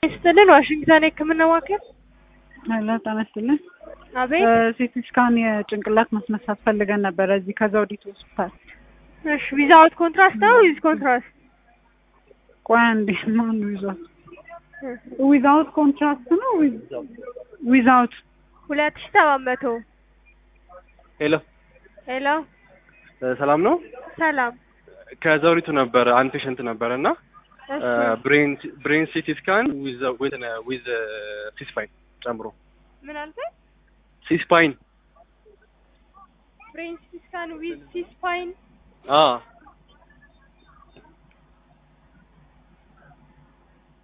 ይስጥልን ዋሽንግተን የህክምና ማዕከል ሄሎ ጤና ይስጥልን። አቤት ሲቲ ስካን የጭንቅላት ማስነሳት ፈልገን ነበረ እዚህ ከዘውዲቱ ሆስፒታል። እሺ ዊዛውት ኮንትራስት ነው ዊዝ ኮንትራስት ቆይ አንዴ ማን ዊዛውት ዊዛውት ኮንትራስት ነው ዊዛውት ሁለት ሺህ ሰባት መቶ ሄሎ ሄሎ ሰላም ነው። ሰላም ከዘውዲቱ ነበረ አንድ ፔሸንት ነበረ እና እሺ ብሬን ሲቲ ስካን ዊዝ ሲስፓይን ጨምሮ ምን አልከኝ ሲስፓይን ብሬን ሲቲ ስካን ዊዝ ሲስፓይን አ